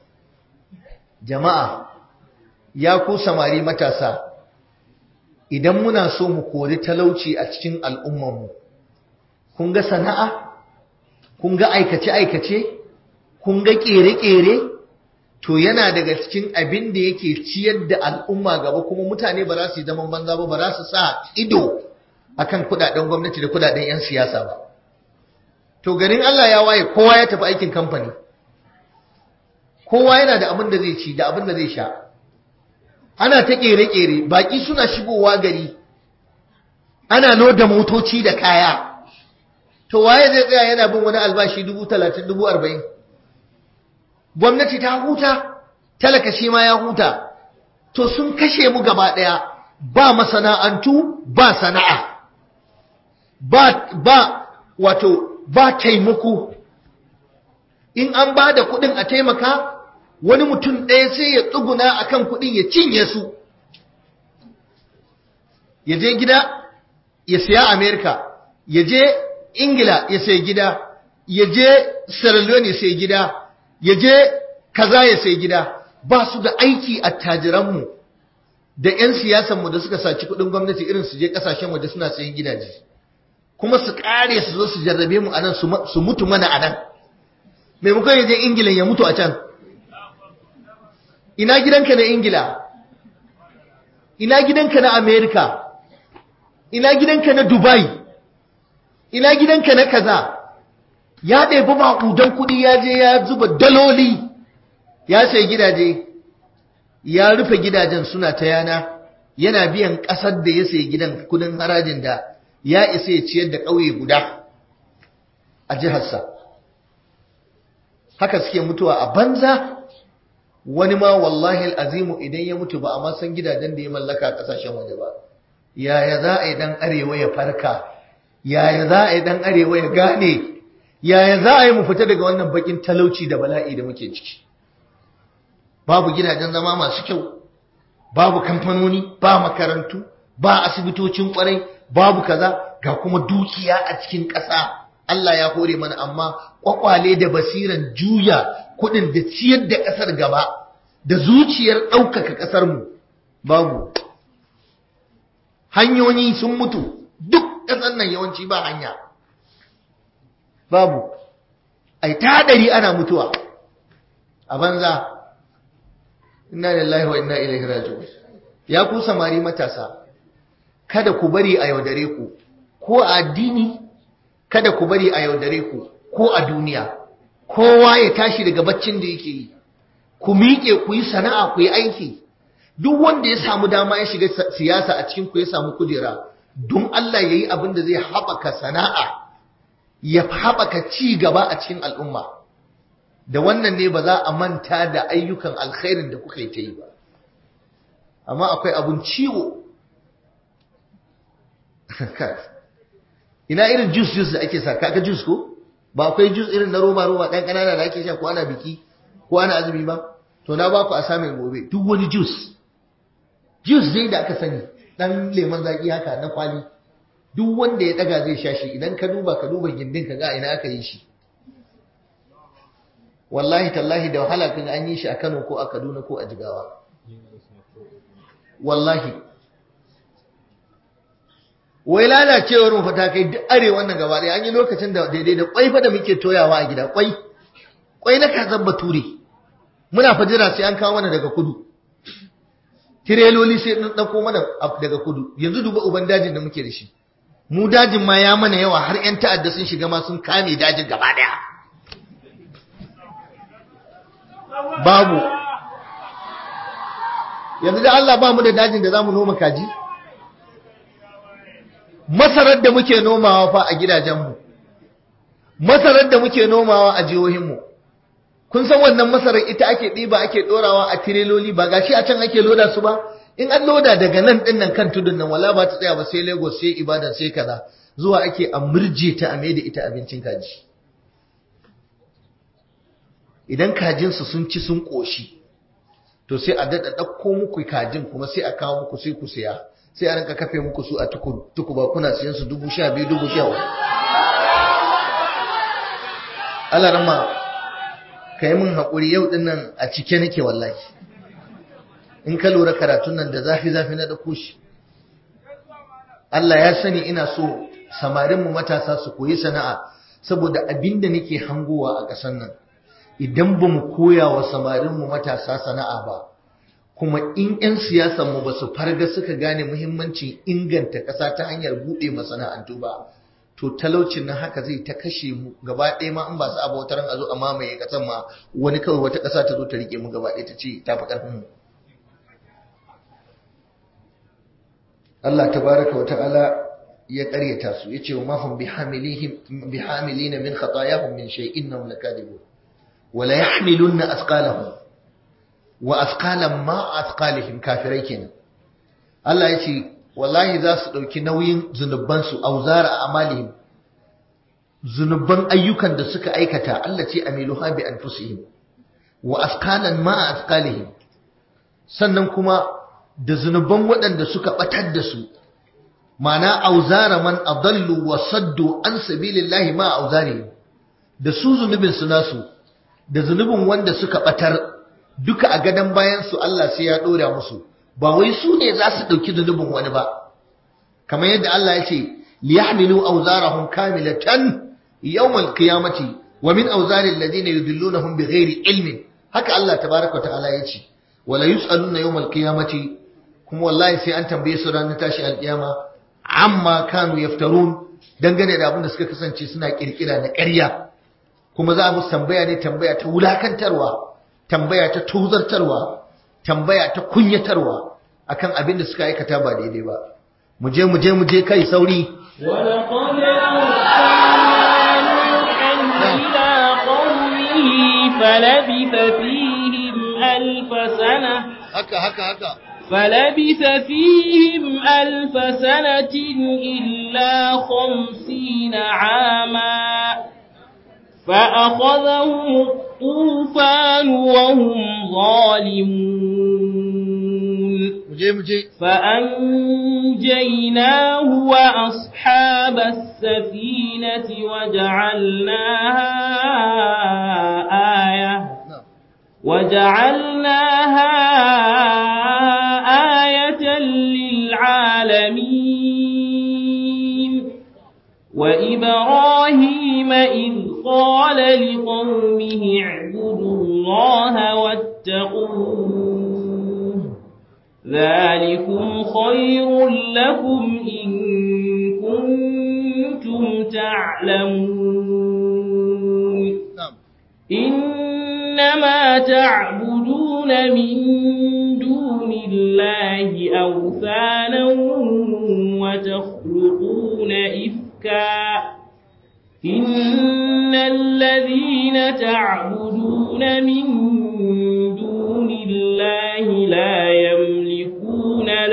jama'a ya ku samari matasa idan muna so mu kori talauci a cikin al'ummanmu kun ga sana'a kun ga aikace-aikace kun ga ƙere-ƙere to yana daga cikin abin da yake ciyar da al'umma gaba kuma mutane ba za su yi zaman banza ba ba za su sa ido akan kudaden gwamnati da kudaden 'yan siyasa ba to garin Allah ya waye kowa ya tafi aikin kamfani kowa yana da abin da zai ci da abin da zai sha ana ta kere-kere baki suna shigowa gari ana loda motoci da kaya to waye zai tsaya yana bin wani albashi dubu talatin dubu arba'in gwamnati ta huta talaka shi ma ya huta to sun kashe mu gaba ɗaya ba masana'antu ba sana'a ba ba wato ba taimako in an ba da kuɗin a taimaka wani mutum ɗaya sai ya tsuguna a kan kuɗin ya cinye su ya je gida ya siya amerika ya je ingila ya sai gida ya je sierra leone ya sai gida ya je kaza ya sai gida ba su da aiki a tajiranmu da 'yan siyasanmu da suka saci kuɗin gwamnati irin su je ƙasashen waje suna sayan gidaje kuma su ƙare su zo su jarrabe mu a nan su mutu mana a nan maimakon ya je ingila ya mutu a can ina gidanka na ingila ina gidanka na amerika ina gidanka na dubai ina gidanka na kaza ya ɗebi maƙudan kuɗi ya je ya zuba daloli ya sai gidaje ya rufe gidajen suna ta yana yana biyan ƙasar da ya sai gidan kudin harajin da ya isa ya ciyar da ƙauye guda a jiharsa haka suke mutuwa a banza wani ma wallahi azimu idan ya mutu ba a ma san gidajen da ya mallaka a kasashen waje ba yaya za a yi dan arewa ya farka yaya za a yi dan arewa ya gane yaya za a yi mu fita daga wannan bakin talauci da bala'i da muke ciki babu gidajen zama masu kyau babu kamfanoni ba makarantu ba asibitocin kwarai babu kaza ga kuma dukiya a cikin ƙasa Allah ya hore mana amma kwakwale da basiran juya kudin da ciyar da ƙasar gaba da zuciyar ɗaukaka ƙasarmu babu hanyoyi sun mutu duk ƙasar nan yawanci ba hanya babu ai ta hadari ana mutuwa a banza inna lillahi wa inna ilaihi raji'un ya ku samari matasa kada ku bari a yaudare ku ko a addini kada ku bari a yaudare ku ko a duniya kowa ya tashi daga baccin da yake yi ku miƙe ku yi sana'a ku yi aiki duk wanda ya samu dama ya shiga siyasa a cikin ku ya samu kujera don Allah ya yi abin da zai haɓaka sana'a ya haɓaka ci gaba a cikin al'umma da wannan ne ba za a manta da ayyukan alkhairin da kuka yi ta yi ba amma akwai abun ciwo ina irin juice juice da ake sa kaga juice ko ba akwai juice irin na roba roba ɗan ƙanana da ake sha ko ana biki ko ana azumi ba to na ba ku a samun gobe duk wani juice juice dai da aka sani dan lemon zaki haka na kwali duk wanda ya daga zai sha shi idan ka duba ka duba gindin ka ga ina aka yi shi wallahi tallahi da wahala kan an yi shi a Kano ko a Kaduna ko a Jigawa wallahi wai lalacewar mu fata kai duk arewa wannan gaba ɗaya an yi lokacin da daidai da kwai fa da muke toyawa a gida kwai kwai na kazan bature muna fajira sai an kawo mana daga kudu tireloli sai ɗan ɗauko mana daga kudu yanzu duba uban dajin da muke da shi mu dajin ma ya mana yawa har 'yan ta'adda sun shiga ma sun kame dajin gaba ɗaya babu yanzu da Allah ba mu da dajin da za mu noma kaji masarar da muke nomawa fa a gidajenmu masarar da muke nomawa a jihohinmu kun san wannan masarar ita ake ɗiba ake ɗorawa a tireloli ba gashi a can ake loda su ba in an loda daga nan ɗin nan kan tudun nan wala ba ta tsaya ba sai lagos sai ibadan sai kaza zuwa ake a murje ta a da ita abincin kaji idan kajinsu sun ci sun ƙoshi to sai a daɗa ɗauko muku kajin kuma sai a kawo muku sai ku siya sai a rinka kafe muku su a tuku ba kuna siyan su dubu sha biyu dubu sha Allah rama ka yi min haƙuri yau ɗin nan a cike nake wallahi in ka lura karatun nan da zafi-zafi na ɗauko shi Allah ya sani ina so samarinmu matasa su koyi sana'a saboda abin da nake hangowa a ƙasar nan idan ba mu koya wa samarinmu matasa sana'a ba kuma in 'yan siyasanmu ba su farga suka gane muhimmancin inganta ƙasa ta hanyar buɗe masana'antu ba to talaucin nan haka zai ta kashe mu gaba ɗaya ma in ba su abu wata ran a zo a mamaye ƙasar ma wani kawai wata ƙasa ta zo ta rike mu gaba ɗaya ta ce ta fi ƙarfin mu Allah tabaraka wa ta'ala ya ƙaryata su yace wa mahum bihamilihim bihamilina min khatayahum min shay'in innahum lakadibun wa la yahmilunna athqalahum wa athqalan ma athqalihim kafirai kenan Allah yace wallahi za su ɗauki nauyin zunubansu auzara a amalihim zunuban ayyukan da suka aikata Allah ce amiluha bi anfusihim wa askalan ma askalihim sannan kuma da zunuban waɗanda suka batar da su mana auzara man adallu wa saddu an sabilillahi ma auzarihim da su zunubin su nasu da zunubin wanda suka batar duka a gadan bayan su Allah sai ya dora musu ba wai su ne za su ɗauki zunubin wani ba kamar yadda Allah ya ce liyahmilu awzarahum kamilatan yawmal qiyamati wa min awzari alladhina yudillunahum bighairi ilmin haka Allah tabaaraka ta'ala ya ce wala yus'aluna yawmal qiyamati kuma wallahi sai an tambaye su ranar tashi alkiyama amma kanu yaftarun dangane da abin da suka kasance suna kirkira na ƙarya kuma za mu tambaya ne tambaya ta wulakantarwa tambaya ta tuzartarwa tambaya ta kunyatarwa akan abin da suka aikata ba daidai ba mu je mu je mu je kai sauri ولقد أرسلنا نوحا إلى قومه فلبث فيهم ألف سنة haka haka haka فلبث فيهم ألف سنة إلا خمسين عاما فأخذهم الطوفان وهم ظالمون mu je mu je فأنجيناه وأصحاب السفينة وجعلناها آية na'am وجعلناها آية للعالمين وإبراهيم إذ قال لقومه اعبدوا الله واتقوه ذلكم خير لكم إن كنتم تعلمون na'am إنما تعبدون من دون الله أوثانا وتخلقون إفكا إن الذين تعبدون من دون الله لا يملكون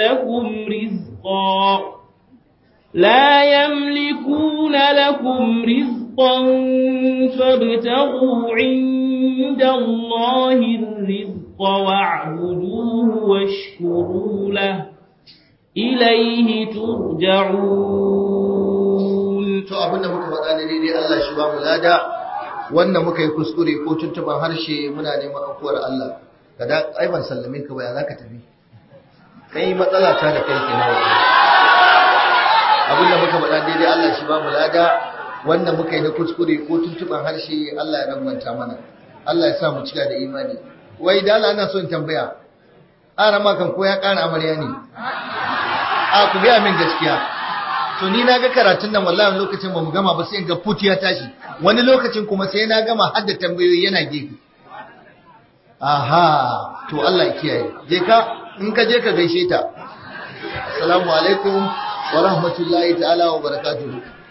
لكم رزقا لا يملكون لكم رزقا فابتغوا عند الله الرزق واعبدوه واشكروا له إليه ترجعون to abinda muka faɗa ne daidai Allah shi ba mu lada wanda muka yi kuskure ko tuntuban harshe muna neman afuwar Allah kada ai ban sallame ka ba ya zaka tafi kai matsala ta da kai kenan abinda muka faɗa daidai Allah shi ba mu lada wanda muka yi na kuskure ko tuntuban harshe Allah ya rangwanta mana Allah ya sa mu cika da imani wai dala ana son tambaya ƙara makan ko ya ƙara amarya ne a ku gaya min gaskiya to ni na ga karatun nan wallahi lokacin ba mu gama ba sai ga put ya tashi wani lokacin kuma sai na gama har da tambayoyi yana gefe aha to Allah ya kiyaye je ka in ka je ka gaishe ta assalamu alaikum wa rahmatullahi ta'ala wa barakatuhu